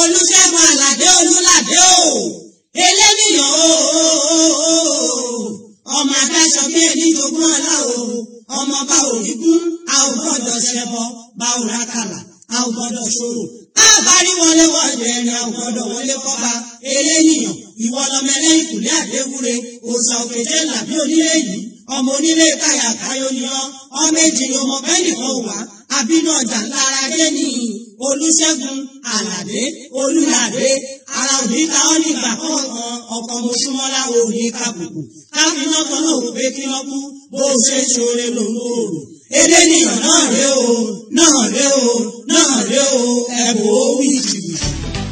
olùṣègùn àlàdé olùlàdé o eléníyàn o ọmọ adáṣọ bí ẹni jogún ọlá o ọmọ bá òní kún a ò gbọ́dọ̀ ṣẹbọ bá ò rákàlà a ò gbọ́dọ̀ ṣòro a bá rí wọlé wọlé ẹni a ò gbọ́dọ̀ wọlé kọba eléníyàn ìwọ lọmọ ẹlẹ́yìn kùlé àdéwúre òòsà òkèjé làbí onílé yìí ọmọ onílé káyà káyọ ni ọ ọmọ èjì ni ọmọ bẹ́ẹ̀ nìkan wà àbínú ọjà lára dé ní olùṣègùn àlàdé olùlàdé ara òní ta ọ́ nígbà kọ̀ọ̀kan ọkọ̀ mọ́ṣúmọ́lá òní kàbùkù káfíńnà kan náà wò pé kí wọ́n kú bó ṣe ṣoore lòun ò rò èdè nìyàn náà ré o náà ré o náà ré o ẹ̀bùn ó wí jìbìtì.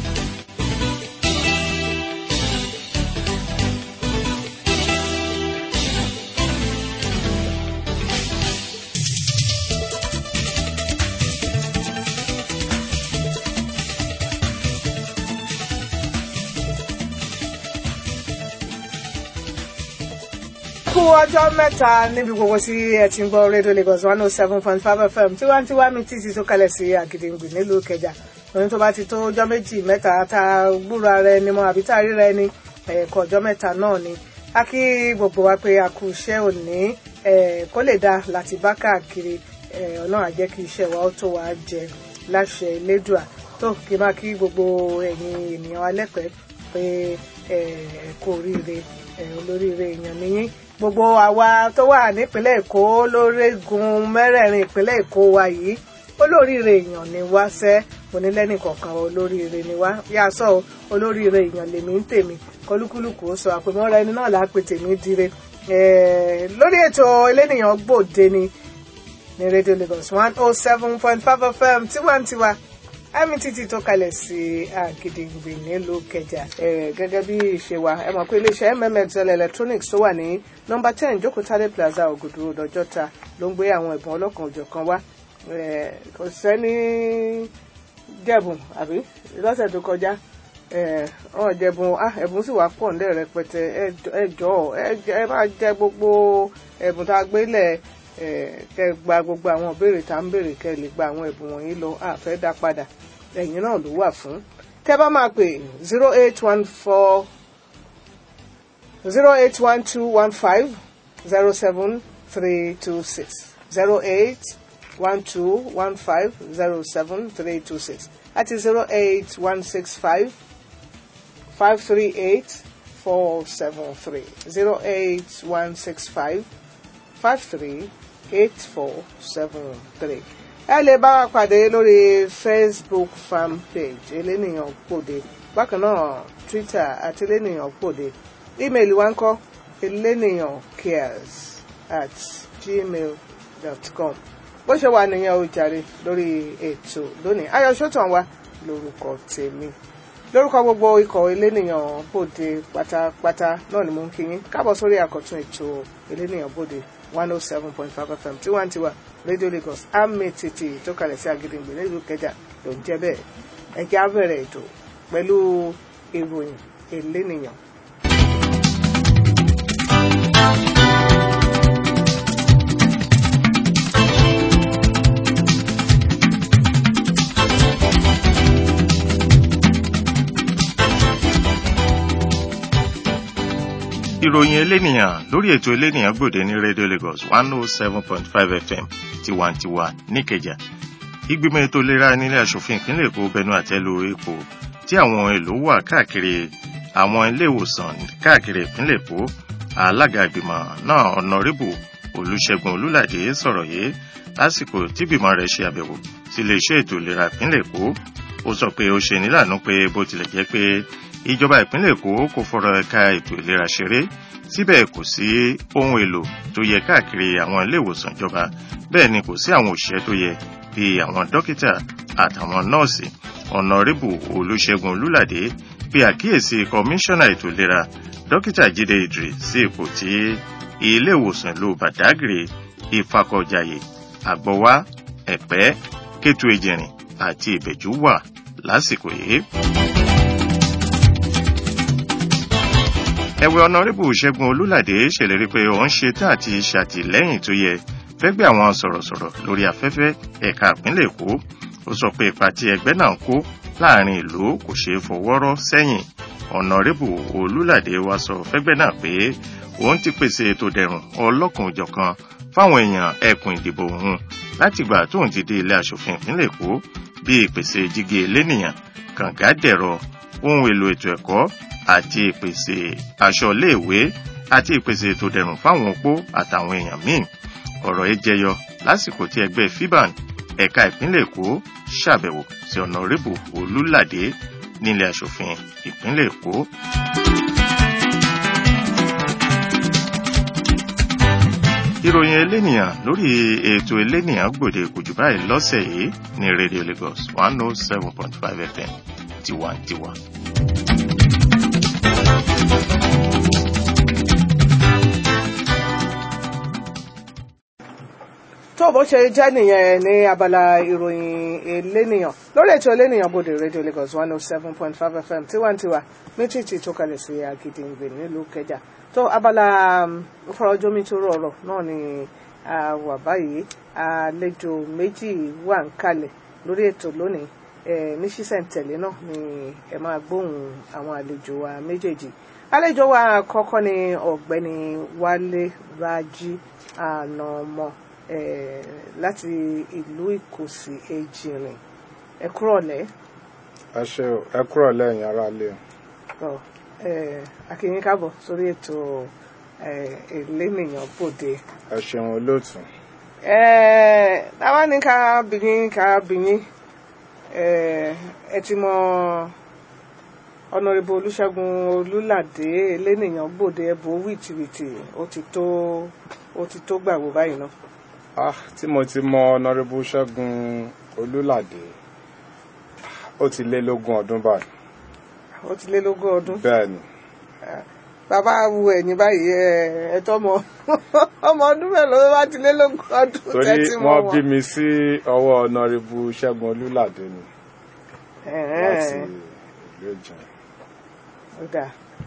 kú ọjọ́ mẹ́ta níbi gbogbo tí ẹ ti ń gbọ́ rédíò Lagos one oh seven point five FM tiwantiwa mi títí tó kalẹ̀ sí Àgìdìngbì nílùú Ìkẹjà òun tó bá ti tó ọjọ́ méjì mẹ́ta tá a gbúrò ara ẹni mọ́ àbí tá a ríra ẹni ẹ̀ẹ̀kọ́ ọjọ́ mẹ́ta náà ni a kí gbogbo wa pé a kú iṣẹ́ òní kó lè dáa láti bá káàkiri ọ̀nà àjẹ́ kí iṣẹ́ wa ó tó wa jẹ láṣẹ Elédùà tó kí máa kí gbogbo ẹ̀yin ènìyàn alẹ́pẹ́ pé ẹ̀ẹ́kú oríire olóríire èèyàn nìyí gbogbo àwa tó wà nípínlẹ̀ èkó lórígun mẹ́rẹ̀ẹ̀rin ìpínlẹ̀ èkó wa yìí olóríire èèyàn ni wá sẹ́ onílẹ́nì kọ̀ọ̀kan olóríire ni wá yá sọ olóríire èèyàn lèmi ń tèmi kọlúkúlùkù ó sọ àpèmọ́ra ẹni náà lápè tèmi dire lórí ètò elénìyàn gbòde ni ní rédíò Lagos one oh seven point five FM tiwantiwa mtt tó kalẹ̀ sí Àgìdìngbì nílùú Kẹjà gẹ́gẹ́ bí ìṣe wa ẹ mọ̀ pé iléeṣẹ́ mmxl electronics tó wà ní nọ́mbà ten jókòtálẹ̀ plaza ògùdù road ọjọ́ta ló ń gbé àwọn ẹ̀bùn ọlọ́kan òjọ̀kan wá kò sẹ́ni jẹ̀bùn àbí lọ́sẹ̀ tó kọjá ọ̀hún jẹ̀bùn ẹ̀bùn sì wà pọ̀ nílẹ̀ rẹpẹtẹ ẹ jọ̀ọ́ ẹ máa jẹ gbogbo ẹ̀bùn tá a gbé lẹ̀ kẹ gba gbogbo àwọn ìbéèrè tá à ń béèrè kẹ lè gba àwọn ẹ̀bùn wọ̀nyí lọ àfẹ́ dá padà ẹ̀yin náà ló wà fún tẹ́ bá máa pè zero eight one four zero eight one two one five zero seven three two six zero eight one two one five zero seven three two six àti zero eight one six five five three eight four seven three zero eight one six five five three eight four seven three ẹ lè bá wa pàdé lórí facebook fan page elénìyàn pòde bákan náà twitter àti elénìyàn pòde ímeèlì wa ń kọ elénìyàn cares at gmail dot com bó ṣe wà nìyẹn o jàre lórí ètò lónìí ayọ̀ sọ́tàn wa lórúkọ tèmi lórúkọ gbogbo ikọ̀ elénìyàn bòde pátápátá náà ni mo ń kí yín káàbọ̀ sórí àkọ́tún ètò elénìyàn bòde one oh seven point five fm tiwantiwa radio lagos àmì tètè tó kalẹ̀ sí Àgìdìngbì nílùú Ìkẹjà ló ń jẹ́ bẹ́ẹ̀ ẹ̀jẹ̀ á bẹ̀rẹ̀ ètò pẹ̀lú ìròyìn elénìyàn. ìròyìn elénìyàn lórí ètò elénìyàn gbòde ní radio lagos one oh seven point five fm tiwantiwa níkẹjà ìgbìmọ̀ ètò ìlera nílé asòfin ìpínlẹ̀ èkó bẹnu àtẹ́lu epo tí àwọn ohun èlò wà káàkiri àwọn ilé ìwòsàn káàkiri ìpínlẹ̀ èkó alága ìgbìmọ̀ náà ọ̀nàrẹ́bù olùṣègùn olùlàdé sọ̀rọ̀ yìí lásìkò tí ìgbìmọ̀ rẹ̀ ṣe àbẹ̀wò sí iléeṣẹ́ ètò ìlera ìpínlẹ̀ èkó ó sọ pé ó ṣe níláàánú pé bó tilẹ̀ jẹ́ pé ìjọba ìpínlẹ̀ èkó kò fọ̀rọ̀ ẹ̀ka ètò ìlera ṣeré síbẹ̀ kò sí ohun èlò tó yẹ káàkiri àwọn ilé ìwòsàn ìjọba bẹ́ẹ̀ ni kò sí àwọn òṣìṣẹ́ tó yẹ bíi àwọn dókítà àtàwọn nọ́ọ̀sì ọ̀nàrẹ́bù olùṣègùn olùlàdé bí àkíyèsí kọmíṣánná ètò ìlera dókítà jíde idris sí ipò tí ilé ìwòsàn ìlú badagry ìfakọ̀jàyè àgbọ̀wá ẹ̀pẹ́ kétu ejìrìn àti ìbẹ̀jú wà lásìkò yìí. ẹ̀wẹ̀ ọ̀nàrẹ́bù ṣẹ́gun olúlàdé ṣèlérí pé òun ṣe tá àti ṣàtìlẹ́yìn tó yẹ fẹ́gbẹ́ àwọn sọ̀rọ̀sọ̀rọ̀ lórí afẹ́fẹ́ ẹ̀ka ìpínlẹ̀ èkó ó sọ pé ipa tí ẹgbẹ́ náà ń kó láàrin ìlú kò ṣeé fọwọ́rọ́ sẹ́yìn ọ̀nàrẹ́bù olúlàdé wa sọ fẹ́gbẹ́ náà pé òun ti pèsè ètò dẹ̀rùn ọlọ́kan-ò-jọ̀kan fáwọn èèyàn ẹkùn ìdìbò òun látìgbà tóun ti dé ilé aṣòfin ìpínlẹ̀ èkó bíi ìpèsè jígé elénìyàn kànga dẹ̀rọ ohun èlò ètò ẹ̀kọ́ àti ìpèsè aṣọ iléèwé àti ìpèsè ètò dẹ̀rùn fáwọn opó àtàwọn èèyàn míì ọ̀rọ̀ yìí jẹyọ lásìkò tí ẹgbẹ́ fiban ẹ̀ka ìpínlẹ̀ èkó ṣàbẹ̀wò sí ọ̀nàrẹ́bù olúlàdé nílé aṣòfin ìpínlẹ̀ èkó. ìròyìn elénìyàn lórí ètò elénìyàn gbòde kò jù báyìí lọ́sẹ̀ yìí ní radio lagos one oh seven point five fm tiwantiwa. tó bó ṣe jẹ́ nìyẹn ní abala ìròyìn elénìyàn lórí ètò elénìyàn bòde radio lagos one oh seven point five fm tiwantiwa méjìjì tó kalẹ̀ sí agídíǹgbè nílùú kẹjà tó abala fọlọ́jọ́mí tó rọrọ̀ náà ni a wà báyìí àlejò méjì wà ń kalẹ̀ lórí ètò lónìí ní ṣísẹ̀ntẹ̀lé náà ni ẹ máa gbóhùn àwọn àlejò wa méjèèjì àlejò wa kọ́kọ́ ni ọ̀gbẹ́ni wálé rájí ànàmọ́ láti ìlú ìkòsí èjìrìn ẹ kúrọ̀lẹ́. ẹ ṣe o ẹ kúrọ̀lẹ́ ẹ̀yin aráalé o. akínyín káàbọ̀ sórí ètò elénìyàn bòde. ẹ ṣeun olóòtú. táwa ní ká bìyín ká bìyín ẹ ti mọ ọ̀nàrẹ́bù olùṣègùn olùlàdé elénìyàn gbòde ẹ̀bùn wìtìwìtì ó ti tó ó ti tó gbàgbó báyìí náà. ah tí mo ti mọ ọ̀nàrẹ́bù ṣẹ́gun olùlàdé ó ti lé lógún ọdún báyìí. ó ti lé lógún ọdún. bẹ́ẹ̀ ni. bàbá wu ẹ̀yìn báyìí ẹ tọmọ ọmọ ọdún mélòó ló bá ti lé lógún ọdún torí tẹ́tí mọ́ wọ́n wọn. bí mi sí ọwọ́ ọ̀nàrẹ́bù ṣẹ́gun olùlàdé ni láti ìlú ìjẹun. ó dà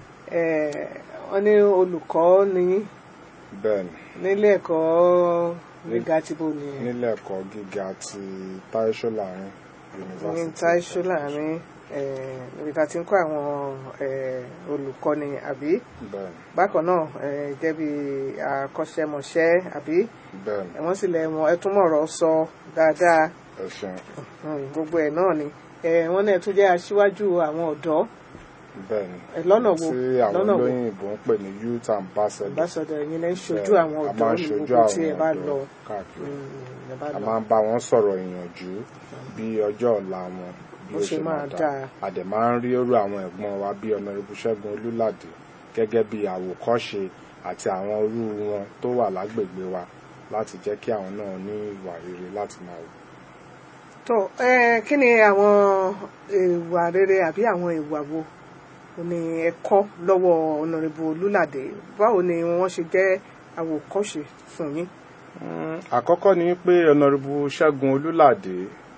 wọ́n ní olùkọ́ ní bẹ́ẹ̀ ni nílé ẹ̀kọ́ gíga tí bò ní nílé ẹ̀kọ́ gíga ti táíṣó láàrin ní yunifásitì táìṣó láàrin níbi tá a ti ń kọ́ àwọn eh, olùkọ́ni àbí bẹ́ẹ̀ ni bákan náà eh, jẹ́ bí akọ́ṣẹ́mọṣẹ́ àbí bẹ́ẹ̀ ni wọ́n sì lẹ̀ wọ́n ẹ tún mọ̀rọ̀ sọ dáadáa ẹ ṣeun Mm, gbogbo ẹ̀ náà ni Eh, wọ́n náà tún jẹ́ aṣíwájú àwọn ọ̀dọ́ bẹ́ẹ̀ ni Eh, lọ́nà wo tí àwọn lọ́nà wo olóyìnbó ń pè ní youth ambassador ambassador ẹ̀yin lẹ́ ń ṣojú Bẹ́ẹ̀, àwọn a ọ̀dọ́ máa ń ní ṣojú gbogbo tí ẹ àwọn bá ọ̀dọ́ lọ káàkiri Mm, ẹ bá a lọ. máa ń bá wọn sọ̀rọ̀ ìyànjú bí ọjọ́ ọ̀la wọn bí Bó ó ṣe ṣe máa máa dáa. dáa a dẹ̀ máa ń rí orú àwọn ẹ̀gbọ́n wa bí ọ̀nàrẹ́bù ṣẹ́gun olúlàdé gẹ́gẹ́ bí àwòkọ́ṣe àti àwọn orú wọn tó wà lágbègbè wa láti jẹ́ kí àwọn náà ní ìwà rere láti máa wù. tó ẹ kí ni àwọn ìwà rere àbí àwọn ìwà wo ni ẹ kọ́ lọ́wọ́ ọ̀nàrẹ́bù olúlàdé báwo ni wọ́n ṣe jẹ́ àwòkọ́ṣe fún yín. Mm, àkọ́kọ́ ni pé ọ̀nàrẹ́bù ṣẹ́gun olúlàdé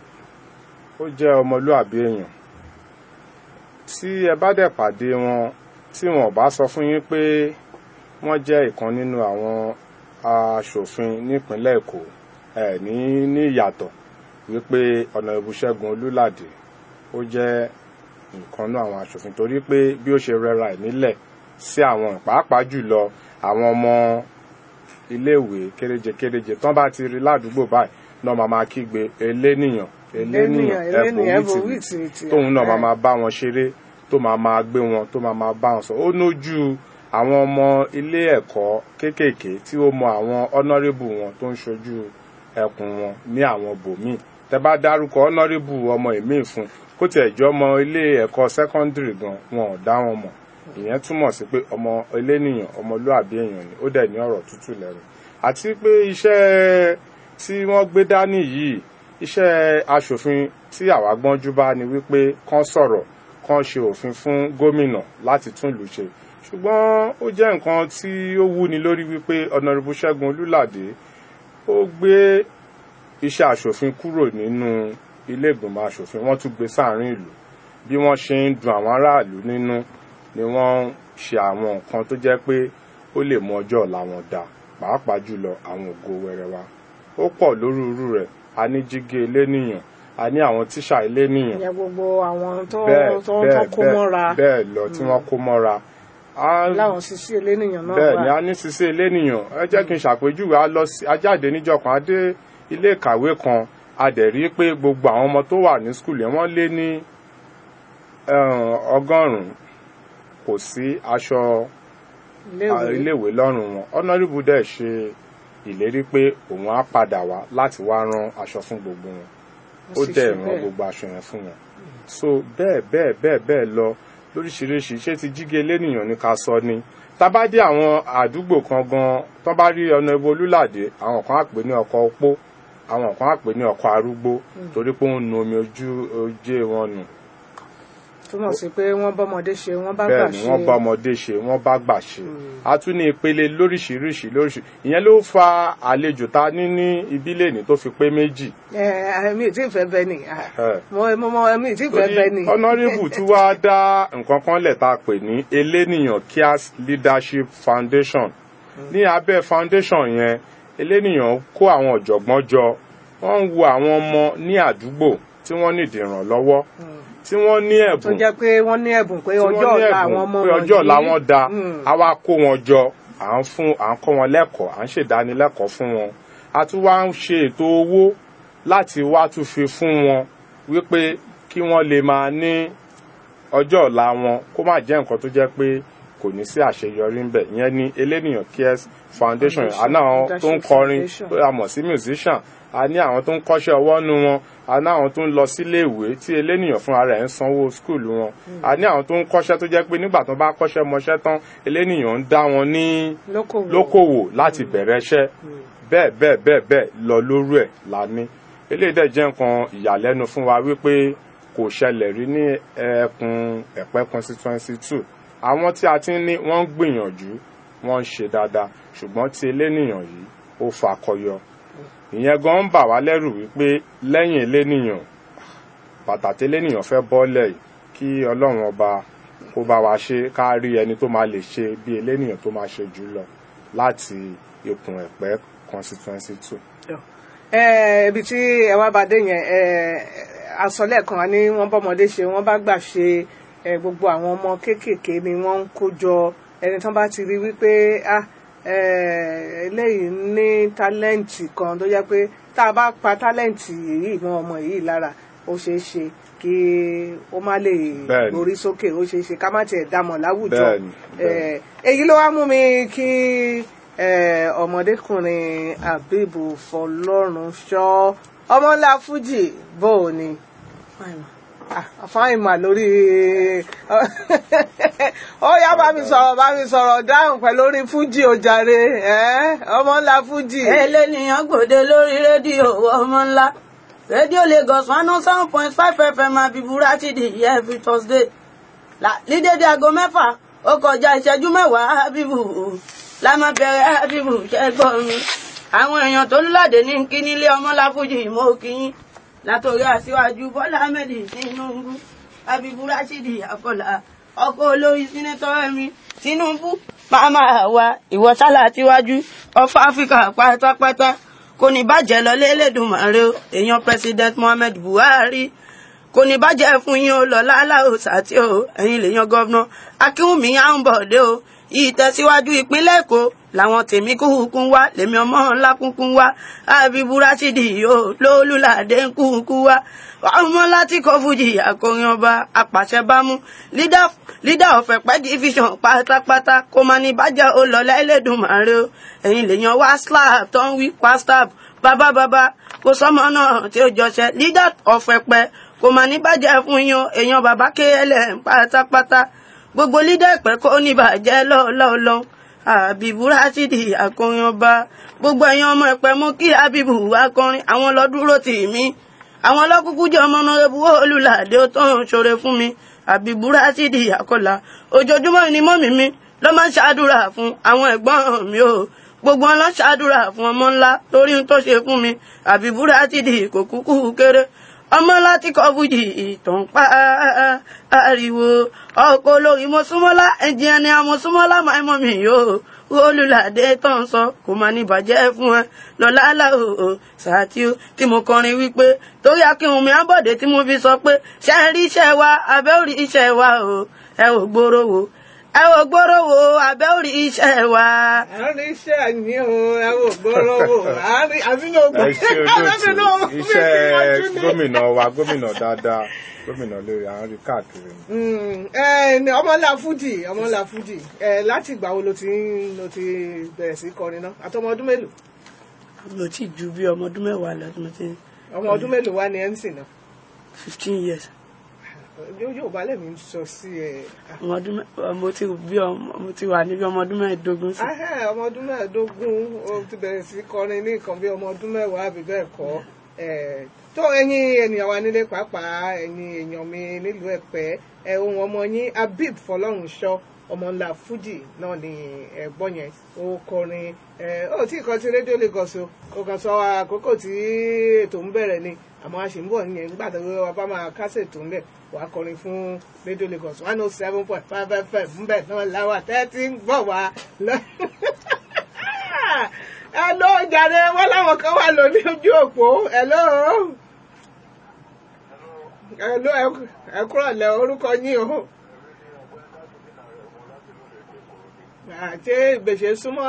ó jẹ́ ọmọlúàbí èèyàn tí ẹ bá dẹ̀ pàdé wọn tí wọn ò bá sọ fún yín pé wọ́n jẹ́ ìkan nínú àwọn aṣòfin nípínlẹ̀ èkó ẹ̀ ní ní ìyàtọ̀ wípé ọ̀nàrẹ́bù ṣẹ́gun olúlàdé ó jẹ́ nǹkan náà àwọn aṣòfin torí pé bí ó ṣe rẹra ẹ̀ nílẹ̀ sí àwọn pàápàá jùlọ àwọn ọmọ iléèwé kéréje kéréje tán bá ti rí ládùúgbò báyìí náà máa máa kígbe elénìyàn elénìyàn elénìyàn ẹ̀bùn ẹ̀bùn wìtìwìtì wìtìwìtì tóun náà máa ẹ̀. máa bá wọn ṣeré tó máa máa gbé wọn tó máa máa bá wọn sọ ó nójú àwọn ọmọ ilé ẹ̀kọ́ kéékèèké tí ó mọ àwọn honourable wọn tó ń ṣojú ẹkùn wọn ní àwọn bòmíì tẹ bá dárúkọ honourable ọmọ ìmíì fún kó tiẹ̀ jọ ọmọ ilé ẹ̀kọ́ secondary gan wọn ò dá wọn mọ̀ ìyẹn túmọ̀ sí pé ọmọ elénìyàn ọmọlúàbí èèyàn ni ó dẹ̀ ní ọ̀rọ̀ tútù lẹ́nu àti pé iṣẹ́ tí wọ́n gbé dání yìí iṣẹ́ aṣòfin tí àwa gbọ́njú bá ni wípé kán sọ̀rọ̀ kán ṣe òfin fún gómìnà láti tún ìlú ṣe ṣùgbọ́n ó jẹ́ nǹkan tí ó wúni lórí wípé ọ̀nàrẹ́bù ṣẹ́gun olúlàdé ó gbé iṣẹ́ aṣòfin kúrò nínú ilé ìgbìmọ̀ aṣòfin wọ́n tún gbé sáàrin ìlú bí wọ́n ṣe ń dun àwọn aráàlú nínú ni wọ́n ń ṣe àwọn nǹkan tó jẹ́ pé ó lè mú ọjọ́ ọ̀la wọn dá pàápàá jùlọ àwọn ògo wẹrẹ wa ó pọ̀ lórúurú rẹ̀ a ní jígé elénìyàn a ní àwọn tíṣà elénìyàn ìyẹn gbogbo àwọn tó bẹ́ẹ̀ tó tó bẹ́ẹ̀ kó mọ́ra bẹ́ẹ̀ bẹ́ẹ̀ lọ tí wọ́n kó mọ́ra A- láwọn sisi elénìyàn náà bẹ́ẹ̀ ni wà a ní ṣiṣẹ́ elénìyàn ẹ jẹ́ kí n ṣàpèjúwe a lọ sí a jáde níjọ́ kan a dé ilé ìkàwé kan a dẹ̀ rí pé gbogbo àwọn ọmọ tó wà ní skul yẹn wọ́n lé ní eh, ọgọ́rùn-ún kò sí aṣọ iléèwé iléèwé lọ́rùn wọn honourable dẹ̀ ṣe ìlérí pé òun á padà wá láti wá rán aṣọ fún gbogbo wọn ó sì dẹ̀ ṣe rán bẹ́ẹ̀. gbogbo aṣọ yẹn fún wọn so bẹ́ẹ̀ bẹ́ẹ̀ bẹ́ẹ̀ bẹ́ẹ̀ lọ lóríṣiríṣi ṣé ti jíge lẹ́nìyàn ní ká sọ ni tá bá dé àwọn àdúgbò kan gan tó bá rí ọ̀nà ibo olúlàdé àwọn kan á pè ní ọkọ̀ opó àwọn kan á pè ní ọkọ̀ arúgbó torí pé ó ń nu omi ojú ojé wọn nù túmọ̀ sí pé wọ́n bọ́mọdé ṣe wọ́n bá gbà bẹ́ẹ̀ ni ṣe wọ́n bá ọmọdé ṣe wọ́n bá gbà ṣe a tún ní ìpele lóríṣiríṣi lóríṣi ìyẹn ló fa àlejò ta ní ní ibílẹ̀ ní tó fi pé méjì ẹ mi ì tí ì fẹ́ bẹ ni ah, Eh. mo mo mo mi ì tí ì fẹ́ bẹ ni torí honourable tí wàá dá nǹkan kan lẹ̀ tá a pè ní elénìyàn cares leadership foundation ní abẹ́ foundation yẹn elénìyàn kó àwọn ọ̀jọ̀gbọ́n jọ wọ́n ń wo àwọn ọmọ ní àdúgbò tí wọ́n nídìí ìrànlọ́wọ́ tí wọ́n ní tó ẹ̀bùn jẹ́ pé wọ́n ní ẹ̀bùn pé tí wọ́n ọjọ́ ní ọ̀la ẹ̀bùn àwọn ọmọ pé ọjọ́ ọ̀la wọ̀nyí- wọn da Mm. a wá kó wọn jọ à ń fún à ń kọ́ wọn lẹ́kọ̀ọ́ à ń ṣèdánilẹ́kọ̀ọ́ fún wọn a tún wá ń ṣe ètò owó láti wá tún fi fún wọn wípé kí wọ́n lè máa ní ọjọ́ ọ̀la wọn kó má jẹ́ nǹkan tó jẹ́ pé kò ní sí àṣeyọrí ń bẹ̀ ìyẹn ní elénìyàn cares foundation Foundation, àná àwọn tó ń Leadership kọrin Foundation. tó a mọ̀ sí musician a ní àwọn tó ń kọ́ṣẹ́ ọwọ́ nu wọn a ní àwọn tó ń lọ sílé ìwé tí elénìyàn fúnra rẹ̀ ń sanwó skul wọn a ní àwọn tó ń kọ́ṣẹ́ tó jẹ́ pé nígbà tó bá kọ́ṣẹ́ mọṣẹ́ tán elénìyàn ń dá wọn ní lókòwò lókòwò láti bẹ̀rẹ̀ iṣẹ́ bẹ́ẹ̀ bẹ́ẹ̀ bẹ́ẹ̀ bẹ́ẹ̀ lọ lórí ẹ̀ la ní eléyìí dẹ̀ jẹ́ nǹkan ìyàlẹ́nu fún wa wípé kò ṣẹlẹ̀ rí ní ẹkùn ẹ̀pẹ́ constituency two àwọn tí a ti ń ní wọ́n ń gbìyànjú wọ́n ń ṣe dáadáa ṣùgbọ́n tí elénìyàn yìí ó fakọyọ ìyẹn gan ń bà wá lẹ́rù wípé lẹ́yìn elénìyàn bàtà tẹ́lẹ́nìyàn fẹ́ bọ́lẹ̀ yìí kí ọlọ́run ọba kó bá wa ṣe ká rí ẹni tó máa lè ṣe bí elénìyàn tó máa ṣe jù lọ láti ikùn ẹ̀pẹ́ constituency two. ẹ ibi tí ẹ wá bá dé yẹn ẹ àsọlẹ̀ kan ní wọ́n bọ́mọdé ṣe wọ́n bá gbà ṣe ẹ gbogbo àwọn ọmọ kéékèèké ni wọ́n ń kó jọ ẹni tán bá ti rí wípé ah ẹ eléyìí ní tálẹ́ǹtì kan tó jẹ́ pé tá a bá pa tálẹ́ǹtì yìí mọ́ ọmọ yìí lára ó ṣeé ṣe kí ó má lè Bẹ́ẹ̀ni. gborí sókè ó ṣeé ṣe ká má tiẹ̀ dámọ̀ láwùjọ Bẹ́ẹ̀ni, ẹ èyí ló wá mú mi kí ẹ, ọmọdékùnrin Habeeb Fọlọ́runṣọ́ ọmọ ńlá Fújì bó o ni fáìmà lórí ó yá bá mi sọ̀rọ̀ bá mi sọ̀rọ̀ dáhùn pẹ̀lú orí Fújì ó jàre ẹ́, ọmọ ńlá Fújì. eléníyàn gbòde lórí rédíò ọmọ ńlá rédíò Lagos one oh seven point five fm abibura ti di every Thursday La- ní dédé aago mẹ́fà ó kọjá ìṣẹ́jú mẹ́wàá Habibu la máa bẹ̀rẹ̀ Habibu ṣẹ́gbọ́n mi àwọn èèyàn tó lùlàdé ní kí nílé ọmọláfújì mo kí yín látòrí aṣíwájú Bọ́lá Ahmed Tinubu Habibu Rashidi Afọlá ọkọ olórí sínẹtọ ẹmí Tinubu màmá wa ìwọ sálà tíwájú ọfọ áfíríkà pátápátá kò ní bàjẹ́ lọ lélẹ́dùnmáre o èèyàn president Muhammad Buhari kò ní bàjẹ́ fún yín o lọ láláò sàtì o ẹ̀yin lèèyàn gọ́vnà akínwùmí àǹbọ̀dé o ìtẹ̀síwájú ìpínlẹ̀ èkó làwọn tèmi kúkú wá lèmi ọmọ ńlá kúkú wá Habibu Rashidi o lólùlàdé kúkú wá ọmọ láti kọ fújì akọrin ọba apàṣẹbámú leader leader of ẹ̀pẹ́ division pátápátá kó máa ní bàjẹ́ o lọ lẹ́lẹ́dùnmáre o ẹ̀yin lèèyàn wá slab tó ń wí pastab bàbá bàbá kò sọmọ náà tí ó jọṣẹ leader of ẹ̀pẹ́ kò mà ní bàjẹ́ fún yín o èèyàn bàbá klm pátápátá gbogbo lídà ẹ̀pẹ́ kò ní bàjẹ́ lọ́ọ́lọ́ọ́ Habibu Rashidi akọrin ọba gbogbo ẹ̀yin ọmọ ẹ̀pẹ́ mú kí Habibu akọrin àwọn lọ dúró tì mí àwọn lọ́kùkú jẹ́ ọmọ náà ebu olùlàdé tó ń ṣoore fún mi Habibu Rashidi akọlà ojoojúmọ́ ni mọ́mì mi ló máa ń ṣàdúrà fún àwọn ẹ̀gbọ́n mi o gbogbo wọn lọ ṣàdúrà fún ọmọ ńlá lórí ohun tó ṣe fún mi Habibu Rashidi kò kúkú kéré ọmọ láti kọ fújì ìtàn pa ariwo ọkọ olórin mọ́súnmọ́lá ẹ̀jẹ̀ ni àmọ́súnmọ́lá máa mọ́ mi yóò olùlàdé tó ń sọ kò máa ní bàjẹ́ fún ẹ lọ́lá aláwọ̀ sàtí ó tí mo kọrin wípé torí akínwùmí abọ́dé tí mo fi sọ pé ṣe ń rí iṣẹ́ wa abẹ́ ò rí iṣẹ́ wa o ẹ ò gbòòrò wo ẹ ò gbòòrò wo abẹ́ ò rí iṣẹ́ wa. àárín iṣẹ́ àní o ẹ ò gbọ́rọ̀ wò àárín àbínú ẹ ṣe olóòtú iṣẹ́ gómìnà wa gómìnà dáadáa gómìnà lórí à ń rí káàkiri ni. ọmọlá fújì ọmọlá fújì ẹ láti ìgbà wo ló ti ń ló ti bẹ̀rẹ̀ sí kọrin náà àtọmọ ọdún mélòó mo ti ju bí ọmọ ọdún mẹ́wàá lọ tí mo ti ọmọ ọdún mélòó wá ní mc náà fifteen years yóò yóò bá lẹ́mí sọ sí ẹ. ọmọ ọdún mẹ́ mo ti bí ọmọ mo ti wà níbi ọmọ ọdún mẹ́ẹ̀ẹ́dógún sí. Ahẹ́, ọmọ ọdún mẹ́ẹ̀ẹ́dógún ó ti bẹ̀rẹ̀ sí kọrin ní nǹkan bí ọmọ ọdún mẹ́wàá àbí bẹ́ẹ̀ kọ́ Eh, tó ẹ̀yin ènìyàn wa nílé pàápàá ẹ̀yin èèyàn mi nílùú Ẹ̀pẹ́ ẹ ohun ọmọ yín Habib Fọlọ́runṣọ́ ọmọ ńlá Fuji náà ni ẹ̀gbọ́n yẹn ó kọrin ẹ ó tí kan ti rédíò Lagos o ó kàn sọ àkókò tí ètò ń bẹ̀rẹ̀ ni àmọ́ a sì ń bọ̀ yẹn nígbà tó wọ́n bá máa kásẹ̀ ètò ńlẹ̀ wà á kọrin fún rédíò Lagos one oh seven point five fm ńbẹ̀ náà láwà tẹ́tí ń bọ̀ wá lọ hello jàre wọn láwọn kan wà lórí ojú òpó hello hello ẹ kúrò lẹ orúkọ yín o àti ìgbèsè súnmọ́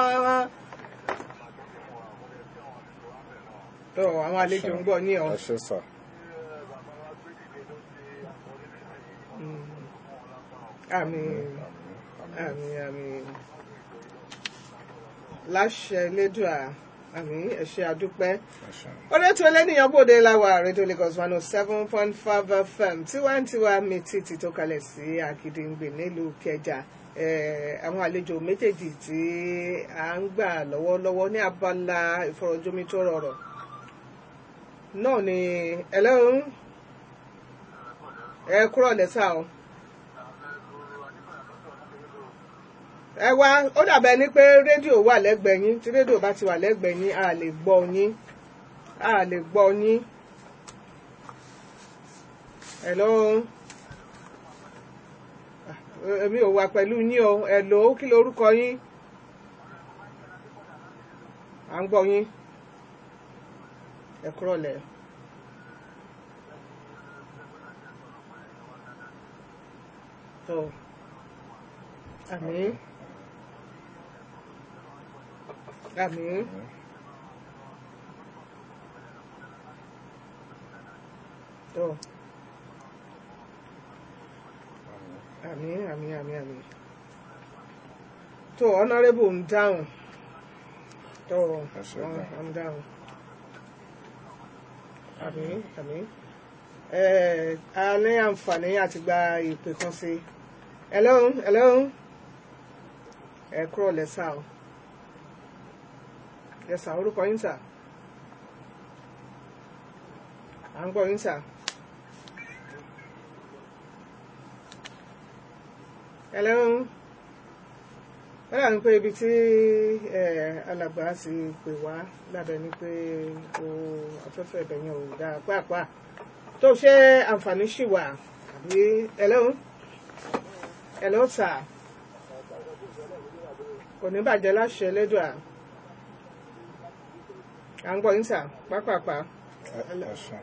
tó àwọn àlejò ń gbọ́ yín o ẹ ṣe sà. àmín àmín àmín láṣẹ Elédùà àmín ẹ ṣé àdúpẹ́ ẹ ṣe. orí ètò ẹlẹ́nìyàn bòde láwa rédíò Lagos one oh seven point five fm tiwantiwa mi títí tó kalẹ̀ sí Àkìdìngbè nílùú Kẹjà Eh, àwọn àlejò méjèèjì tí à ń gbà lọ́wọ́lọ́wọ́ ní abala ìfọ̀rọ̀jomitoro ọ̀rọ̀ náà ni ẹlẹ́run ẹ kúrò lẹ́sà o. ẹ wá ó dàbẹ̀ ní pé rédíò wà lẹ́gbẹ̀ẹ́ yín tí rédíò bá ti wà lẹ́gbẹ̀ẹ́ yín a lè gbọ́ yín a lè gbọ́ yín. hello Ah, èmi ò wà pẹ̀lú yín o hello kí lorúkọ yín à ń gbọ́ yín ẹ kúrò lẹ̀. tó àmín àmín tó àmín àmín àmín àmín tó honourable ń dáhùn tó Ẹ ṣé gan. ń dáhùn àmín àmín ẹ a ní àǹfààní àti gba ìpè kan sí i hello hello ẹ kúrò lẹ́sà o lẹ́sà orúkọ yín sà à ń gbọ́ yín sà hello wọ́n dàbí pé ibi tí ẹ, alàgbà ti pè wá lábẹ́ ni pé o afẹ́fẹ́ ibẹ̀ yẹn ò dáa pàápàá tó ṣe àǹfààní ṣì wà àbí hello hello sà kò ní bàjẹ́ láṣẹ lẹ́dùá à ń gbọ́ yín sà pápápá ẹ ẹ ṣe.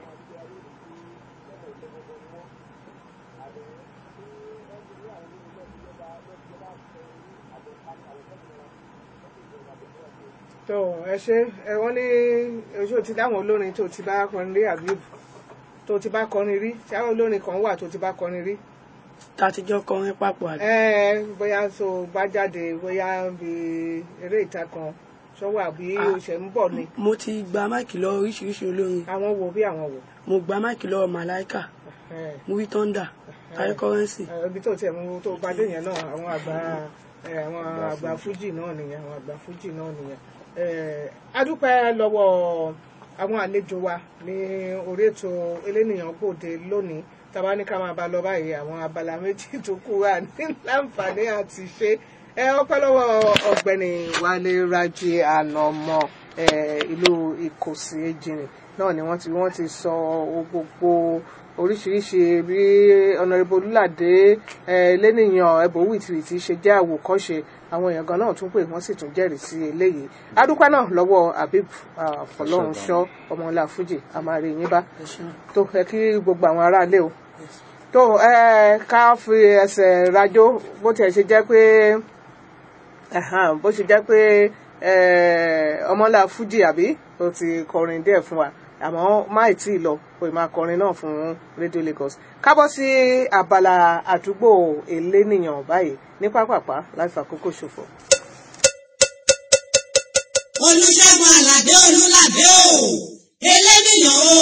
tó ẹ ṣe ẹ wọ́n ní oṣù ti dáwọn olórin tó ti bá kọrin rí àbí tó ti bá kọrin rí tí àwọn olórin kan wà tó ti bá kọrin rí tàtijọ́ kọrin papọ̀ àdé. ẹ bóyá tó bá jáde bóyá bí eré ìta kan sọ́wọ́ àbí Ah. oṣù ń bọ̀ ni mo ti gba máìkì lọ oríṣiríṣi olórin àwọn wo bí àwọn wo. mo gba máìkì lọ màláìkà ẹ movie thunder high currency ẹ, ibi tó tiẹ̀ mú tó bá dé yẹn náà àwọn àgbà ẹ, àwọn àgbà fújì náà nìyẹn àwọn àgbà fújì náà nìyẹn. ẹ, a dúpẹ́ lọ́wọ́ àwọn àlejò wa ní orí ètò elénìyàn gbòde lónìí tàbá ní ká máa bá lọ báyìí àwọn abala méjì tó kù wà ní láǹfààní àti ṣe ẹ ọpẹ́ lọ́wọ́ ọ̀gbẹ́ni Wálé Rájí Ànàmọ́ ẹ, ìlú Ìkòsí Ejìnrìn náà ni wọ́n ti wọ́n ti sọ gbogbo oríṣiríṣi bí ọ̀nàrẹ́bù olùlàdé lẹ́nìyàn ẹ̀bùn wìtìwìtì ṣe jẹ́ àwòkọ́ṣe àwọn èèyàn gan náà tún pè wọ́n sì tún jẹ́rìí sí eléyìí adúpẹ́ náà lọ́wọ́ habib fọlọ́runṣọ́ ọmọọlá fújì àmàrí yín bá tó ẹ kí gbogbo àwọn aráalé o tó ẹ ká fi ẹsẹ̀ rajó bó tiẹ̀ ṣe jẹ́ pé bó ṣe jẹ́ pé ọmọọlá fújì àbí ó ti kọrin díẹ̀ fún wa àmọ́ máì tí ì lọ pé máa kọrin náà fún Radio Lagos kábọ̀ sí abala àdúgbò elénìyàn báyìí ní pápápá láti fàkókò ṣòfò. olùṣègùn àlàdé olùlàdé o elénìyàn o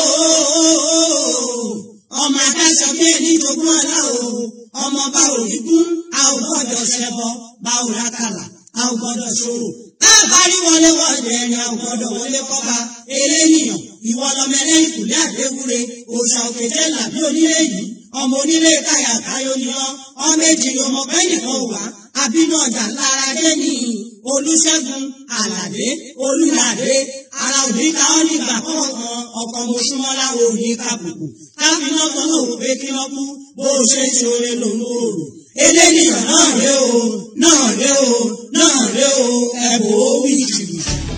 ọmọ adáṣọ bí ẹni jogún ọlá o ọmọ bá òrìgún a ò gbọ́dọ̀ ṣẹbọ bá ò rákàlà a ò gbọ́dọ̀ ṣòro báàbárí wọlé wọlé ẹni a ò gbọ́dọ̀ wọlé kọba elénìyàn ìwọ lọmọ ẹlẹ́yìn kùlé àdéwúre òòṣà òkè jẹ́ làbí onílé yìí ọmọ onílé káyà káyọ ni ọ ọmọ èjì ọmọ pẹ́ẹ́nìkan wà àbínú ọjà lára dé ní olùṣègùn àlàdé olùlàdé ara òní ká ọ nígbà kọ̀ọ̀kan ọkọ̀ mọ̀ṣúmọ́lá òní kàbùkù káfíńnà kan náà wò pé kí wọ́n kú bó o ṣe ń ṣoore lòun ò rò eléyìí náà ré o náà ré o náà ré o ẹ̀bùn ó wí jìbìtì.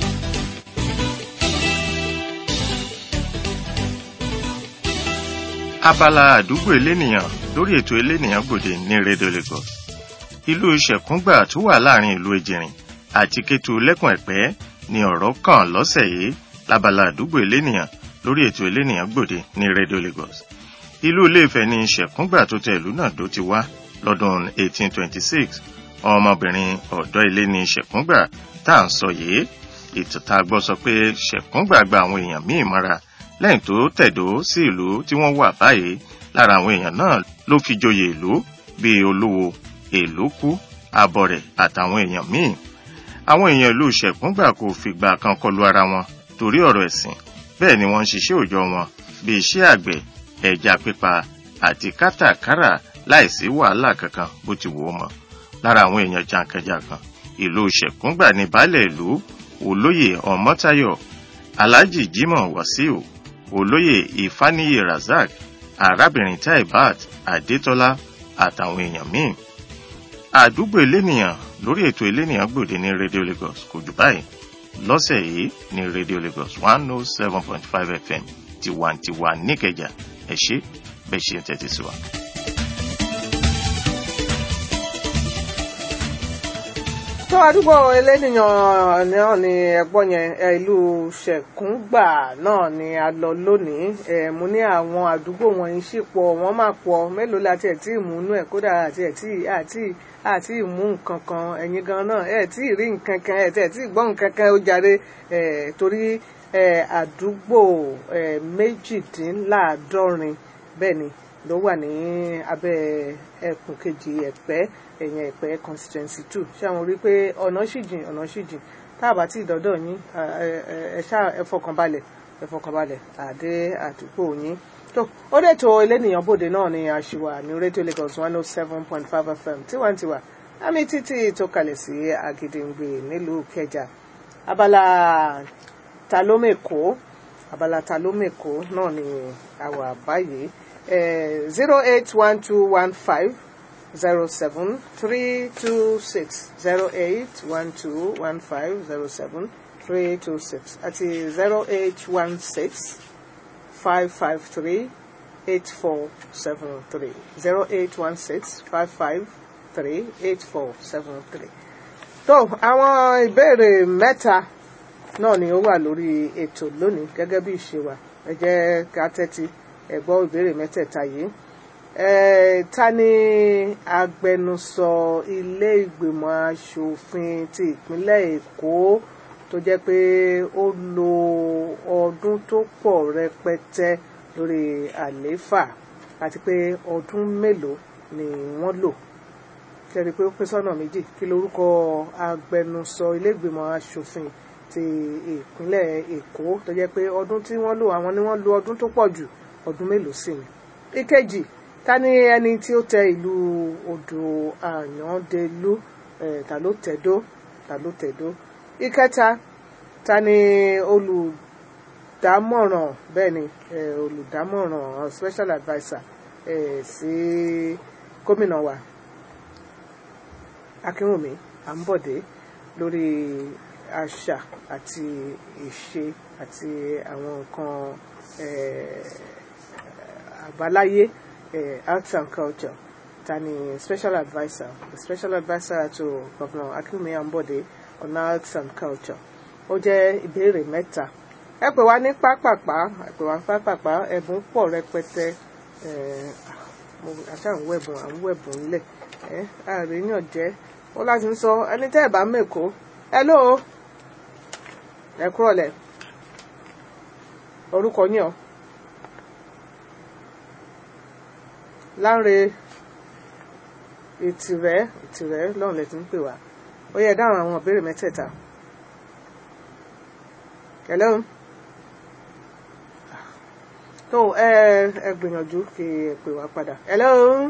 abala àdúgbò elénìyàn lórí ètò elénìyàn gbòde ní rédíò Lagos ìlú ṣẹ̀kúngbà tó wà láàrin ìlú ejìrìn àti kétu lẹ́kùn ẹ̀pẹ́ ni ọ̀rọ̀ kàn lọ́sẹ̀ yìí lábala àdúgbò elénìyàn lórí ètò elénìyàn gbòde ní rédíò Lagos ìlú Ilé-Ifẹ̀ ni ṣẹ̀kúngbà tó tẹ ìlú náà dó ti wá lọ́dún 1826 ọmọbìnrin ọ̀dọ́ ilé ní ṣẹ̀kúngbà tá à ń sọ yìí ìtàn gbọ́ sọ pé ṣẹ̀kúngbà gba àwọn èèyàn míì mọ́ra lẹ́yìn tó tẹ̀dó sí ìlú tí wọ́n wà báyìí lára àwọn èèyàn náà ló fi joyè ìlú bíi olúwo èlókù abọrẹ̀ àtàwọn èèyàn míì àwọn èèyàn ìlú ṣẹ̀kúngbà kò fìgbà kan kọlu ara wọn torí ọ̀rọ̀ ẹ̀sìn bẹ́ẹ̀ ni wọ́n ń ṣiṣẹ́ òòjọ́ wọn bíi iṣẹ́ àgbẹ̀ ẹja pípa àti kátàkárà láìsí wàhálà kankan bó ti wò ó mọ́ lára àwọn èèyàn jàǹkànjàǹkàn ìlú ṣẹ̀kúngbà ní baálẹ̀ ìlú olóyè ọmọ́táyọ̀ alhaji jimoh wasiu olóyè ìfáníyè razak arábìnrin taibat adétọ́lá àtàwọn èèyàn míì àdúgbò elénìyàn lórí ètò elénìyàn gbòde ní radio lagos kò jù báyìí lọ́sẹ̀ yìí ní radio lagos one oh seven point five fm tiwantiwa níkẹjà ẹ ṣé bẹ́ẹ̀ ṣe ń tẹ́tí sí wa. tó àdúgbò elénìyàn náà ni ẹ̀gbọ́n yẹn ìlú ṣẹ̀kúngbà náà ni a lọ lónìí ẹ̀ mo ní àwọn àdúgbò wọ̀nyí sì pọ̀ wọ́n máa pọ̀ mélòó la tiẹ̀ tí ì mú inú ẹ̀ kódà àti ẹ̀ tí àti àti ìmú nǹkan kan ẹ̀yin gan náà ẹ̀ tí ì rí nǹkan kan ẹ̀ tí ẹ̀ tí ì gbọ́ nǹkan kan ó jàre ẹ̀ torí ẹ̀ àdúgbò ẹ̀ méjìdínláàádọ́rin bẹ́ẹ̀ ni ló wà ní abẹ́ ẹkùn kejì ẹ̀pẹ́ ẹ̀yìn ẹ̀pẹ́ constituency two ṣé àwọn rí i pé ọ̀nà sì jìn ọ̀nà sì jìn tá a bá tí ìdọ́dọ̀ yín ẹ ṣá ẹ fọkànbalẹ̀ ẹ fọkànbalẹ̀ àdé àdúgbò yín tó ó dẹ̀ tó elénìyàn bòde náà ní àṣìwà ní rédíò Lagos one oh seven point five FM tiwantiwa àmì títí tó kalẹ̀ sí Àgìdìngbè nílùú Ìkẹjà abala talómèkó abala talómèkó náà ni àwà báyìí zero eight one two one five zero seven three two six zero eight one two one five zero seven three two six àti zero eight one six five five three eight four seven three zero eight one six five five three eight four seven three. tó àwọn ìbéèrè mẹ́ta náà ni ó wà lórí ètò lónìí gẹ́gẹ́ bí ìṣe wa ẹ jẹ́ ká tẹ́tí ẹ gbọ́ ìbéèrè mẹ́tẹ̀ẹ̀ta yìí ta ni agbẹnusọ ilé ìgbìmọ̀ asòfin ti ìpínlẹ̀ èkó tó jẹ́ pé ó lo ọdún tó pọ̀ rẹpẹtẹ lórí àlééfà àti pé ọdún mélòó ni wọ́n lò kẹ́rí pé ó pín sọ́nà méjì kí lorúkọ agbẹnusọ ilé ìgbìmọ̀ asòfin ti ìpínlẹ̀ èkó tó jẹ́ pé ọdún tí wọ́n lò àwọn ni wọ́n lo ọdún tó pọ̀ jù ọdún mélòó sí ni. ìkejì ta ni ẹni tí ó tẹ ìlú odò àyàndélú ta ló tẹ̀dó ta ló tẹ̀dó. ìkẹta ta ni olùdámọ̀ràn bẹ́ẹ̀ ni eh, olùdámọ̀ràn special adviser eh, sí gómìnà wa akínwùmí àǹbọ̀dé lórí àṣà àti ìṣe àti àwọn nǹkan eh, àbáláyé eh, arts and culture ta ni special adviser the special adviser to governor akínwùmí àǹbọ̀dé on arts and culture ó jẹ́ ìbéèrè mẹ́ta ẹ pè wá ní pápápá ẹ pè wá ní pápápá ẹ̀bùn pọ̀ rẹpẹtẹ eh, mo àṣà ń wẹ̀bùn à ń wẹ̀bùn ńlẹ̀ ẹ àríyàn jẹ́ ó láti ń sọ ẹni tẹ́ ẹ̀ bá mẹ́kọ́ ẹ ló ẹ kúrọ̀lẹ̀ orúkọ yín o Lánre ìtìrẹ́ ìtìrẹ́ lọ́run lẹ ti ń pè wá ó yẹ dáhùn àwọn ìbéèrè mẹ́tẹ̀ẹ̀ta hello tó ẹ ẹ gbìyànjú kí ẹ pè wá padà hello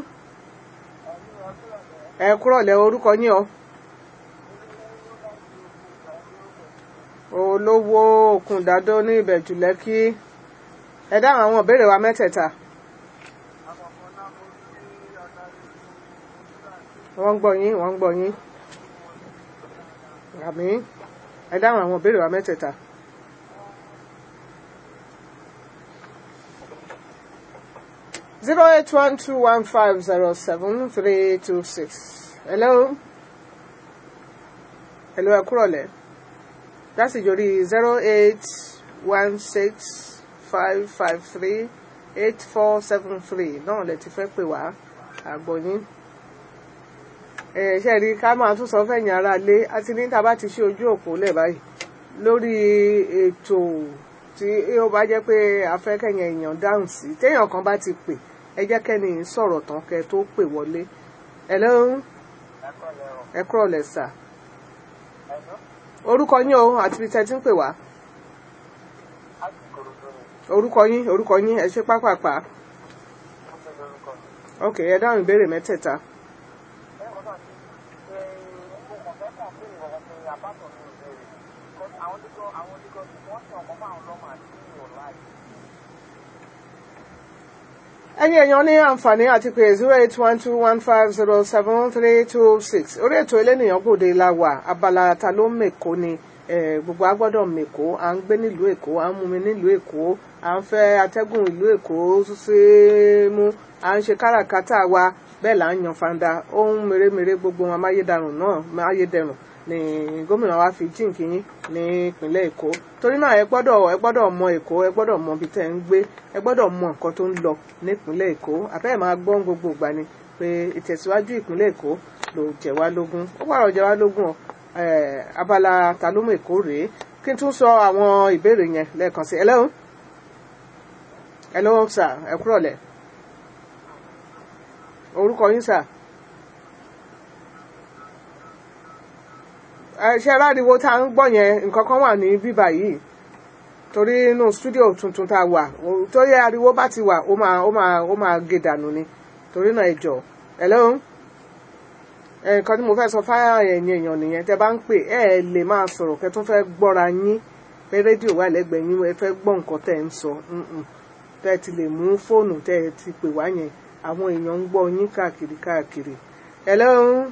ẹ kúrọ̀lẹ́ orúkọ yín o olówó òkúndádó ní ìbẹ̀jù lẹ́kí ẹ dáhùn àwọn ìbéèrè wa mẹ́tẹ̀ẹ̀ta wọ́n ń gbọ́ yín wọ́n ń gbọ́ yín àmì ẹ dáhùn àwọn ìbéèrè wa mẹ́tẹ̀ẹ̀ta. zero eight one two one five zero seven three two six. Hello. Hello, ẹ kúrọ̀lẹ́. That's ìjòrí zero eight one six five five three eight four seven three náà lẹ ti fẹ́ pè wá àgbọ̀yìn. Ẹ ṣe rí ká máa tún sọ fẹ̀yìn ara lé àti ní tá a bá ti ṣe ojú òpó lẹ̀ báyìí lórí ètò tí ó bá jẹ́ pé afẹ́kẹ̀yìn èèyàn dáhùn sí téèyàn kan bá ti pè ẹ jẹ́ kẹ́ni sọ̀rọ̀ tán kẹ́ tó pè wọlé hello ẹ kúrọ̀ lẹ̀ sà orúkọ yín o àti ibi tẹ́ ti ń pè wá orúkọ yín orúkọ yín ẹ ṣe pápápá ok ẹ dáhùn ìbéèrè mẹ́tẹ̀ẹ̀ta ẹ̀yin èèyàn ní àǹfààní àti pé zero eight one two one five zero seven three two six orí ètò elénìyàn gbòde la wà abala ta ló mèkó ni eh, gbogbo agbọ́dọ̀ mèkó à ń gbé nílùú èkó à ń mumi nílùú èkó à ń fẹ́ atẹ́gùn ìlú èkó ṣe mú à ń ṣe káràkátà wa bẹ́ẹ̀ là ń yan fanda ohun mèremère gbogbo wọn amáyédẹrùn náà amáyédẹrùn ni gómìnà wa fi jíǹkì yín ní ìpínlẹ̀ èkó torí náà ẹ gbọ́dọ̀ ẹ gbọ́dọ̀ mọ èkó ẹ gbọ́dọ̀ mọ ibi tẹ́ ń gbé ẹ gbọ́dọ̀ mọ nǹkan tó ń lọ nípínlẹ̀ èkó àbẹ́ẹ̀ máa gbọ́n gbogbo ìgbà ni pé ìtẹ̀síwájú ìpínlẹ̀ èkó ló jẹ wá lógún ó pààrọ̀ jẹ wá lógún ọ abala ta ló mọ èkó rèé kí n tún sọ àwọn ìbéèrè yẹn lẹ́ẹ̀kan sí hello hello sir ẹ kúrọ̀lẹ́ orúkọ yín sir. ṣe aláriwo tá à ń gbọ́ yẹn nǹkan kan wà ní bíbà yìí torí inú stúdíò tuntun tá a wà torí ariwo bá ti wà ó máa ó máa ó máa gé dànù ni torí náà ẹ jọ̀ọ́ hello nǹkan tí mo fẹ́ sọ fáyà ẹ̀yìn èèyàn nìyẹn tẹ́ bá ń pè ẹ ẹ lè máa sọ̀rọ̀ kẹ́ tó fẹ́ gbọ́ra yín pé rédíò wà lẹ́gbẹ̀ẹ́ yín ẹ fẹ́ gbọ́ nǹkan tẹ́ ń sọ tẹ́ ti lè mú fóònù tẹ́ ti pè wá yẹn àwọn èèyàn ń gbọ́ yín káàkiri káàkiri hello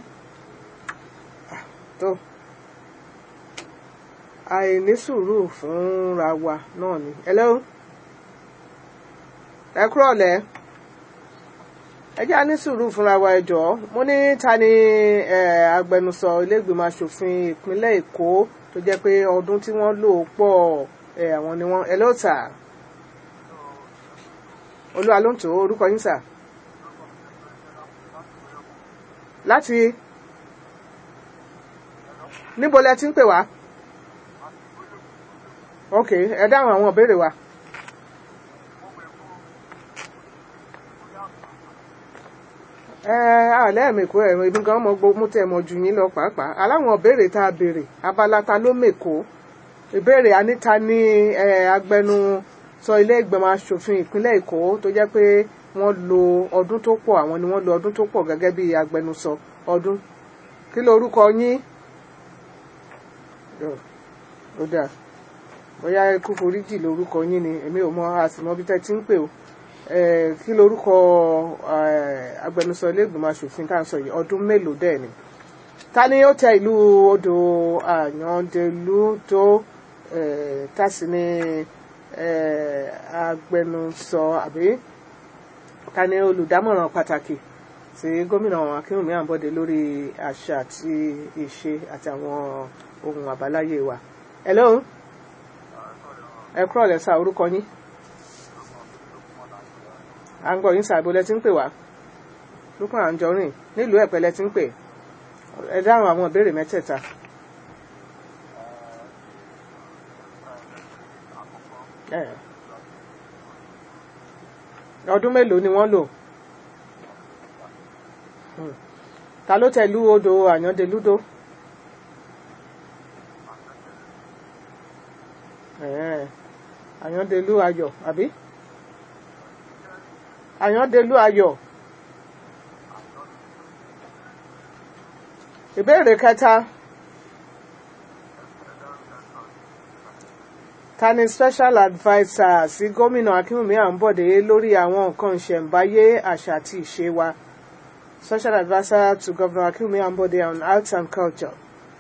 tó àìní sùúrù fúnra wa náà ni hello ẹ kúrọ̀lẹ́ ẹ jẹ́ àní sùúrù fúnra wa ẹ jọ̀ọ́ mo ní ta ni agbẹnusọ ilégbìmọ̀ asòfin ìpínlẹ̀ èkó tó jẹ́ pé ọdún tí wọ́n lò pọ̀ àwọn ni wọ́n hello sà olúwa ló ń tò orúkọ yín sà láti níbo lẹ ti ń pè wá ok ẹ dáhùn àwọn ìbéèrè wa. ẹ àlẹ́ mèkó ẹ̀rọ ibi gan mọ gbogbo tẹ̀ mọ ju yín lọ pàápàá aláwọn ìbéèrè tá a béèrè abala ta ló mèkó ìbéèrè aníta ní agbẹnusọ ilé ìgbìmọ̀ asòfin ìpínlẹ̀ èkó tó jẹ́ pé wọ́n lo ọdún tó pọ̀ àwọn ni wọ́n lo ọdún tó pọ̀ gẹ́gẹ́ bí agbẹnusọ ọdún kí ló orúkọ yín ó dáa bóyá ikú foríjì lórúkọ yín ni èmi ò mọ àsìmọ́ bí tẹ́ ti ń pè o Eh, kí lorúkọ eh, agbẹnusọ ilé ìgbìmọ̀ asòfin tá à ń sọ yìí ọdún mélòó dẹ̀ ni ta ni ó tẹ ìlú odò àyàndélú tó eh, tá sì ni eh, agbẹnusọ àbí ta ni olùdámọ̀ràn pàtàkì tí gómìnà akínwùmí àǹbọ̀dé lórí àṣà àti ìṣe àti àwọn ohun àbáláyé wa. hello ẹ kúrọ̀ lẹ́sà orúkọ yín à ń gbọ́ yín sàbò lẹ ti ń pè wá lókùn àǹjọrìn nílùú ẹ̀pẹ́ lẹ ti ń pè ẹ dáhùn àwọn ìbéèrè mẹ́tẹ̀ẹ̀ta. Eh. ọdún mélòó ni wọ́n lò Hmm. ta ló tẹ̀lú odò àyàndelúdó Eh, àyàndelú ayọ̀ àbí àyàndelú ayọ̀ ìbéèrè kẹta ta ni special adviser sí gómìnà akínwùmí àǹbọ̀dé lórí àwọn nǹkan ìṣẹ̀ǹbáyé àṣà àti ìṣe wa special adviser to governor akínwùmí àǹbọ̀dé on arts and culture.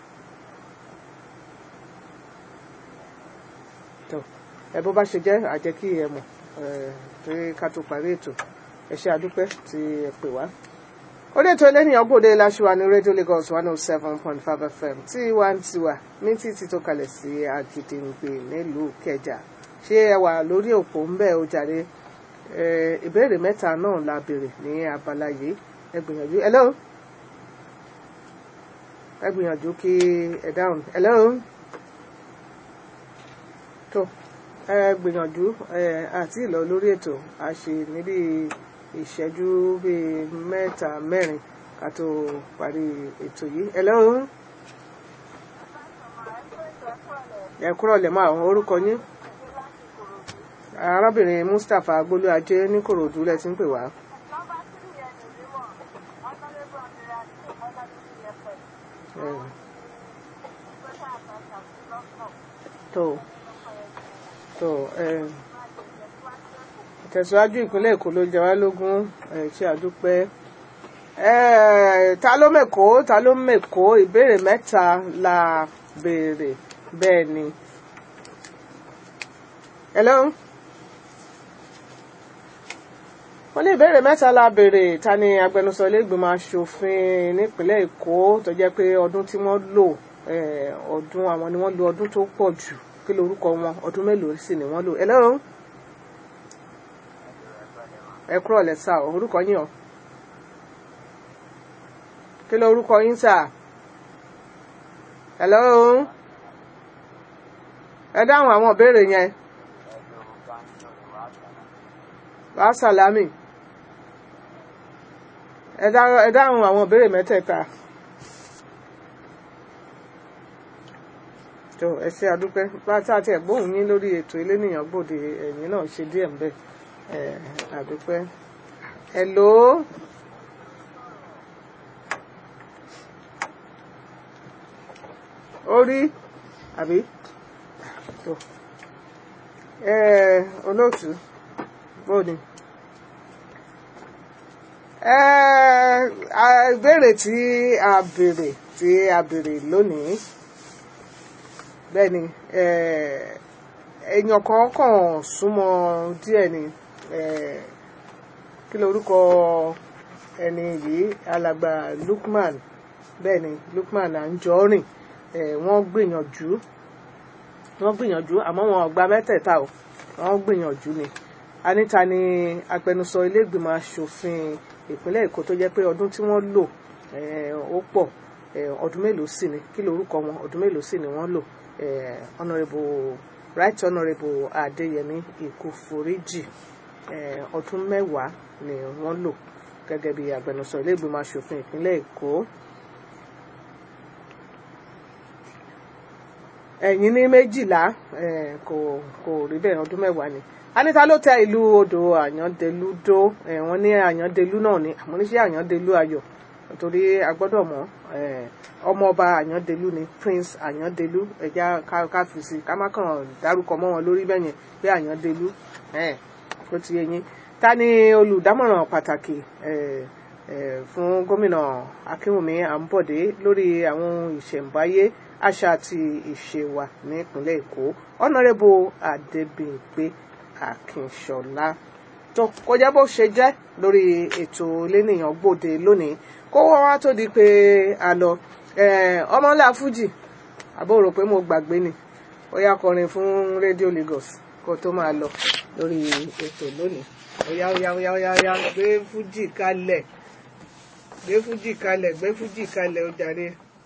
tó ẹ bó bá ṣe jẹ́ àjẹ́ kí ẹ mọ̀ ẹ pé ká tó parí ètò ẹ ṣe àdúpẹ́ tí ẹ pè wá. orí ètò ẹlẹ́nìyàn gbòde láṣùwà ní rédíò Lagos one oh seven point five FM tí wà ń tiwa ní títí tó kalẹ̀ sí Àgìdìngbè nílùú Kẹjà ṣé ẹ wà lórí òpó ń bẹ̀ ó jàre ẹ ìbéèrè mẹ́ta náà la béèrè ní abala yìí ẹ gbìyànjú hello ẹ gbìyànjú kí ẹ dáhùn hello tó ẹ gbìyànjú ẹ àti ìlọ lórí ètò a ṣe níbi ìṣẹ́jú bíi mẹ́ta mẹ́rin ká tó parí ètò yìí hello ẹ kúrọ̀ lẹ̀ máa orúkọ yín arábìnrin Mustapha agbólú ajé ní Kòròdú lẹ ti ń pè wá. Eh, tó tó ẹ tẹ̀síwájú ìpínlẹ̀ Èkó ló jẹ wá lógún ẹ ṣe àdúpẹ́ ẹ ta ló mẹ́kọ́ ta ló mẹ́kọ́ ìbéèrè mẹ́ta la béèrè bẹ́ẹ̀ ni. hello wọ́n ní ìbéèrè mẹ́ta la béèrè ta ni agbẹnusọ iléègbìmọ̀ asòfin nípínlẹ̀ Èkó tó jẹ́ pé ọdún tí wọ́n lò eh, ọdún àwọn ni wọ́n lò ọdún tó pọ̀ jù kí lorúkọ wọn ọdún mélòó sì ni wọ́n lò hello ẹ kúrò lẹ́sà orúkọ yín o kí lorúkọ yín sà hello ẹ dáhùn àwọn ìbéèrè yẹn wàá sàlámì ẹ dá- ẹ dáhùn àwọn ìbéèrè mẹ́tẹ̀ẹ̀ta. tó ẹ ṣe àdúpẹ́ bá tá a ti ẹ̀gbóhùn yín lórí ètò elénìyàn gbòde ẹ̀yìn náà ṣe díẹ̀ ń bẹ̀ ẹ̀ àdúpẹ́. hello orí àbí tó ẹ olóòtú bóni ẹ a- ìbéèrè tí a béèrè tí a béèrè lónìí bẹ́ẹ̀ ni eh, èèyàn kan kàn súnmọ́ díẹ̀ ni eh, kí lorúkọ ẹni yìí alàgbà Lukman bẹ́ẹ̀ ni Lukman Anjorin eh, wọ́n gbìyànjú wọ́n gbìyànjú àmọ́ wọn ò gba mẹ́tẹ̀ẹ̀ta o wọ́n gbìyànjú ni anita ni agbẹnusọ iléègbìmọ̀ asòfin ìpínlẹ̀ Èkó tó jẹ́ pé ọdún tí wọ́n lò eh, ó pọ̀ eh, ọdún mélòó sì ni kí lorúkọ wọn ọdún mélòó sì ni wọ́n lò eh, honourable right honourable Adéyẹmí Ìkúforíjì eh, ọdún mẹ́wàá ni wọ́n lò gẹ́gẹ́ bí agbẹnusọ iléègbìmọ̀ asòfin ìpínlẹ̀ Èkó. ẹ̀yìn ní méjìlá eh, kò kò rí bẹ́ẹ̀ ọdún mẹ́wàá ni anita ló tẹ ìlú odò àyàndelú dó eh, wọ́n ní àyàndelú náà ni àmọ́ níṣẹ́ àyàndelú ayọ̀ torí a gbọ́dọ̀ mọ̀ eh, ọmọọba àyàndélú ni prince àyàndélú ẹja ká ká fi sí ká má kàn dárúkọ mọ́ wọn lórí bẹ́yẹn pé àyàndélú eh, kó ti yé yín ta ni olùdámọ̀ràn pàtàkì eh, eh, fún gómìnà akínwùmí àǹbọ̀dé lórí àwọn ohun ìṣẹ̀ǹbáyé àṣà àti ìṣe wa nípínlẹ̀ èkó ọ̀nàrẹ́bù adébíyìnpé akínṣọlá tó kọjá bó ṣe jẹ́ lórí ètò lẹ́nìyàn gbòde lónìí kó wọ́n wá tó di pé a lọ eh, ọmọlá fújì àbó rò pé mo gbàgbé ni ó yá kọrin fún rédíò Lagos kó tó máa lọ lórí ètò lónìí ó yá ó yá ó yá ó yá ó yá gbé fújì kalẹ̀ gbé fújì kalẹ̀ gbé fújì kalẹ̀ ó jàre.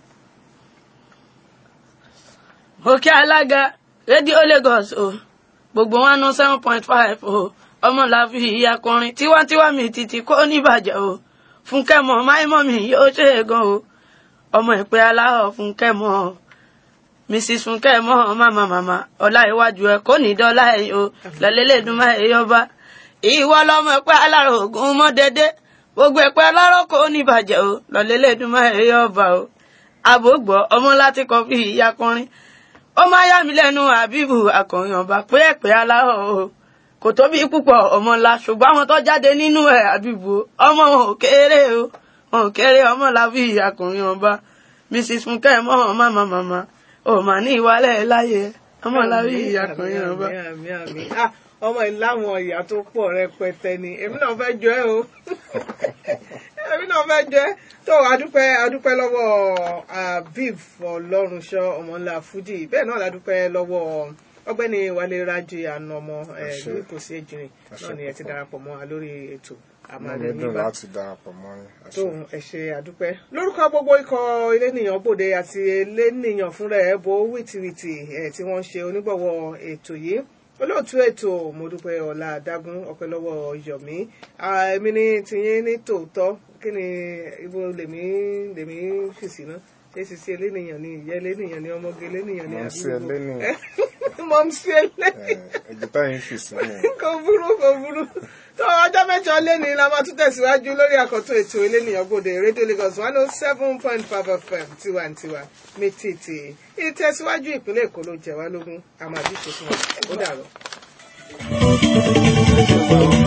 òkè alága rédíò Lagos o gbogbo one oh seven point five o ọmọláfi ìyàkọrin tiwantiwa mi títí kó níbàjẹ́ o fúnkẹ́ mọ́ máìmọ́ mi yóò ṣe é gan o ọmọ ìpè aláhọ̀ fúnkẹ́ mọ́ mrs fúnkẹ́ mọ́ màmá màmá ọlá iwájú ẹ kò ní dọ́là ẹ̀ o lọ́lẹ́lẹ́dùnmá ẹ̀ yọba ìwọ lọmọ ìpè alárò ògùn mọ́ dédé gbogbo ìpè alárò kò níbàjẹ́ o lọ́lẹ́lẹ́dùnmá ẹ̀ yọba o àbògbọ́ ọmọ láti kọ́ fi ìyàkọrin ó máa yà mí lẹ́nu àbíbù akọ̀yìn ọba pé ẹ̀pẹ́ aláhọ̀ o kò tóbi púpọ̀ ọmọ ńlá ṣùgbọ́n àwọn tó jáde nínú ẹ̀ àbíbù ọmọ wọn ò kéré o wọn ò kéré ọmọ làbí akọ̀yìn ọba mrs fúnkẹ́ mọ́ màmá màmá ò mà ní ìwálẹ̀ láyé ọmọ làbí akọ̀yìn ọba. Àmín, àmín, àmín. Ah, ọmọ ìláwọn ìyá tó pọ̀ rẹpẹtẹ ni èmi náà fẹ́ jọ ẹ́ o èmi náà fẹ́ jọ ẹ́ tó adúpẹ́ adúpẹ́ lọ́wọ́ aviv ọlọ́runṣọ́ ọmọńlá fújì bẹ́ẹ̀ náà ládúpẹ́ lọ́wọ́ ọgbẹ́ni wálé rájí ànàmọ́ ẹ̀ Àṣẹ. ní kò sí èjìrìn náà ni ẹ ti darapọ̀ mọ́ wa lórí ètò Inú àmàlẹ́ mi dùn nígbà láti darapọ̀ mọ́ yín. Àṣẹ. tóun ẹ ṣe àdúpẹ́ lórúkọ gbogbo ikọ̀ elénìyàn bòde àti elénìyàn fúnra ẹ̀ bo wìtìwìtì ẹ̀ tí wọ́n ń ṣe onígbọ̀wọ́ ètò yìí olóòtú ètò mo dúpẹ́ ọ̀la àdágún ọpẹ́ lọ́wọ́ yọ̀mí Ah, èmi ní tiyín ní tòótọ́ kí ni ibo lèmi lèmi fèsì náà ṣé sisi elénìyàn ni ìyá elénìyàn ni ọmọge elénìyàn ni Mọ̀ sí àbí ẹlẹ́nìyàn. mọ̀mísí elénìyàn Ẹ̀jẹ̀ táyìn fi sílẹ̀. kò burú kò burú tó ọjọ́ mẹ́jọ lẹ́ni la máa tún tẹ̀síwájú lórí àkọ́tún ètò elénìyàn gbòde rédíò Lagos one oh seven point five FM tiwantiwa mi tètè ìtẹ̀síwájú ìpínlẹ̀ Èkó ló jẹ wá lógún àmàdí ṣe fún wa ó dàrọ.